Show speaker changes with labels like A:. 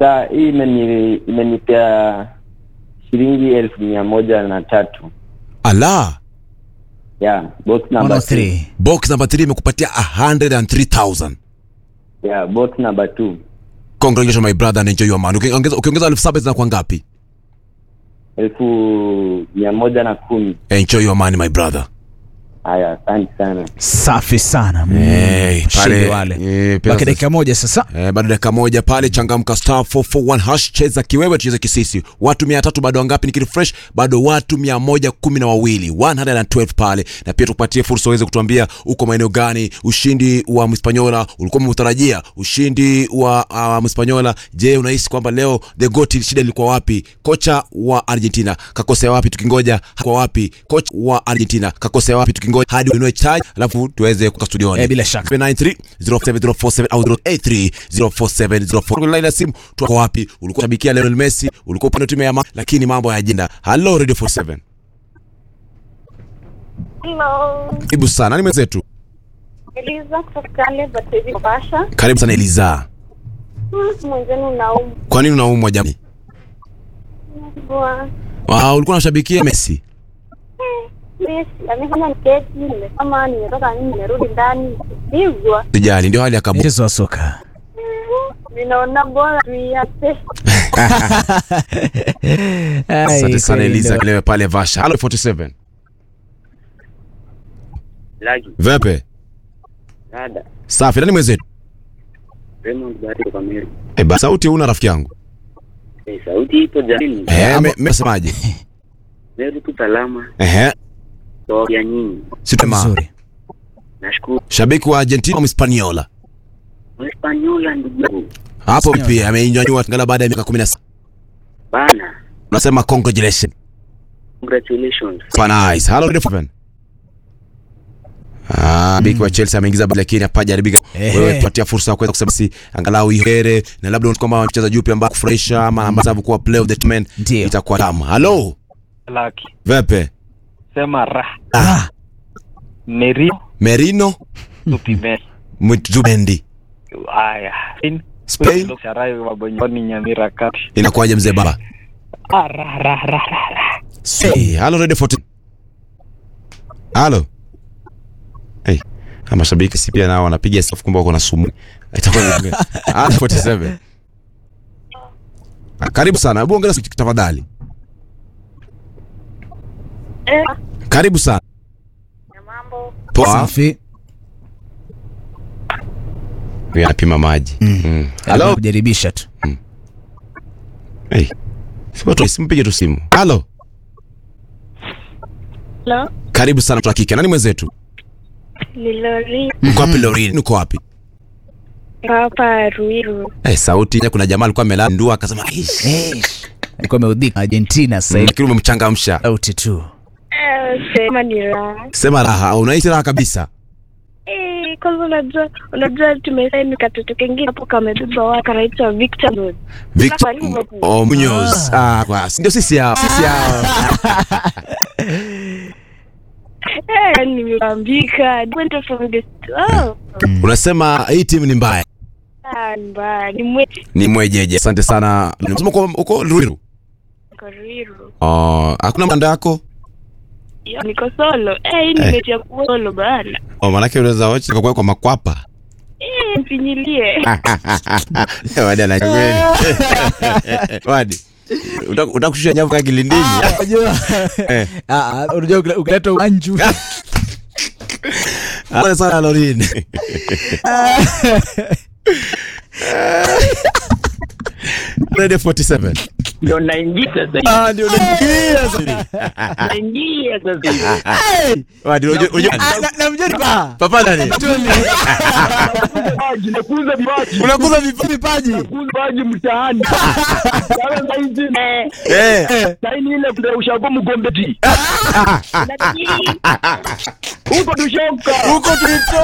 A: saa hii imeni imenipea shilingi elfu mia moja na tatu
B: ala
A: yeah box number two.
C: 103
B: box number 3 imekupatia 103000
A: yeah box number two
B: congratulations my brother and enjoy your money ukiongeza ukiongeza elfu saba zinakuwa ngapi
A: elfu mia moja na kumi
B: enjoy your money my brother
A: haya asante sana
C: safi sana Mm,
B: Eh, pale,
C: mshindi wale
B: eh, pesa
C: baki
B: za-
C: dakika moja sasa
B: Eh, bado dakika moja pale changamka star 441 hash cheza kiwewe tucheze kisisi watu mia tatu bado wangapi nikili fresh bado watu mia moja kumi na wawili 112 pale na pia tukupatie fursa uweze kutuambia uko maeneo gani ushindi wa mhispanyola ulikuwa umeutarajia ushindi wa uh, mhispanyola je unahisi kwamba leo the goat shida ilikuwa wapi kocha wa argentina kakosea wapi tukingoja kwa wapi kocha wa argentina kakosea wapi tukingoja hadi uinue chai alafu tuweze kuka studioni
C: Eh, bila shaka
B: 793 07047 au 083 04704 kwenye line ya simu tuko wapi ulikuwa shabikia Lionel Messi ulikuwa upande wa timu ya ma lakini mambo ya ajenda hello radio 47
D: Hello.
B: karibu sana nani mwenzetu
D: Eliza kutoka Kale Batezi Mombasa.
B: karibu sana Eliza
D: Hmm, Mwenzenu naumwa.
B: kwa nini unaumwa jamani ah ulikuwa unashabikia Messi
D: Messi amefanya niketi, nimesoma, nimetoka nje, nimerudi ndani, pigwa.
B: sijali ndio hali ya kabu
C: mchezo wa soka
D: Ninaona bora tuiache.
B: asante sana Eliza lewe pale Vasha hello 47
E: Lagi,
B: vipi
E: dada,
B: safi nani mwenzetu
E: Raymond Bahati kwa Meru.
B: eh basi sauti una rafiki yangu
E: Eh, sauti ipo jamani.
B: eh me- mesemaje
E: Meru tu salama,
B: eh
E: kwa ya nyinyi.
B: sitema
C: vizuri
E: Nashukuru.
B: shabiki wa Argentina au Hispaniola
E: Mhispaniola ndugu yangu.
B: hapo pia ameinyanyua ngala baada ya miaka 17
E: Bana,
B: unasema congratulations
E: congratulations.
B: Super nice. Hello Radio 7. Ah, biki wa Chelsea ameingiza bao lakini hapajaribika.
C: Ehe.
B: Wewe tupatia fursa ya kuweza kusema si angalau iheri na labda unaona kwamba mchezaji yupi ambaye kufurahisha ama ambaye sababu kuwa play of the tournament
C: Ndio.
B: itakuwa tamu. Hello.
F: Laki.
B: Vepe.
F: Sema ra.
B: Ah,
F: Merio
B: Merino
F: Tupime.
B: Mtubendi.
F: Aya. In.
B: Spain
F: Sharayo wabonyoni Nyamira kati.
B: inakuwaje mzee baba?
F: Ah, ra ra ra ra ra.
B: Hey, hello Radio 14. Hello. Hey, ama mashabiki si pia nao wanapiga sifu kumbe wako na sumu. Itakuwa ni Ah, 47. Ah, Karibu sana. Hebu ongea tafadhali.
D: Eh,
B: Karibu sana.
D: na mambo.
B: Poa.
C: safi
B: Huyu anapima maji. Mm.
C: Alikuwa
B: Hello.
C: kujaribisha tu
B: Hey. Sipo tu simpige tu simu. Hello.
D: Hello.
B: Karibu sana mtu wa kike. Nani mwenzetu?
D: Ni Lori
B: Uko wapi Lorin? Uko wapi?
D: hapa Ruiru.
B: Eh, sauti kuna jamaa alikuwa amelala ndua akasema, "Ish."
C: alikuwa ameudhika Argentina sasa hivi
B: Lakini umemchangamsha.
C: sauti tu
D: Eh, sema ni raha.
B: Sema raha, unahisi raha kabisa.
D: Eh, kwanza unajua unajua tumesaini katoto kengine hapo kamebeba watu kanaitwa Victor Lord.
B: Victor
D: Sasa Liverpool.
B: oh, Munoz. Ah, kwa ndio sisi hao. Sisi hao.
D: Eh, nimepambika. Went from the oh.
B: Unasema hii timu ni mbaya.
D: Ah, mbaya. Ni mwe
B: Ni mwejeje. Asante sana. Unasema uko uko Ruiru.
D: kwa Ruiru.
B: Oh, hakuna manda yako?
D: Yo, niko solo. Eh, hii nimetia kuwa solo bana.
B: Oh, manake unaweza wacha kwa kwa makwapa.
D: Eh, mpinyilie.
B: Wadi anachokeni. Wadi. Utakushusha nyavu kwa kilindini.
C: unajua
B: Eh.
C: Ah, ah, unajua ukila- ukileta uanju
B: Asante sana Lorin. Radio 47.
E: Ndio naingia sasa hivi.
B: Ah, ndio naingia sasa.
E: Naingia sasa hivi.
B: Wadi, unajua unajua
C: namjua ni paa
B: papa nani?
E: Vipaji, nakuza vipaji.
B: Unakuza vipi?
C: vipaji
E: Nakuza vipaji mtaani. Sasa saizi eh,
B: Eh.
E: saini ile ndio ushago mgombeti. Huko tushoka.
B: Huko tulitoka.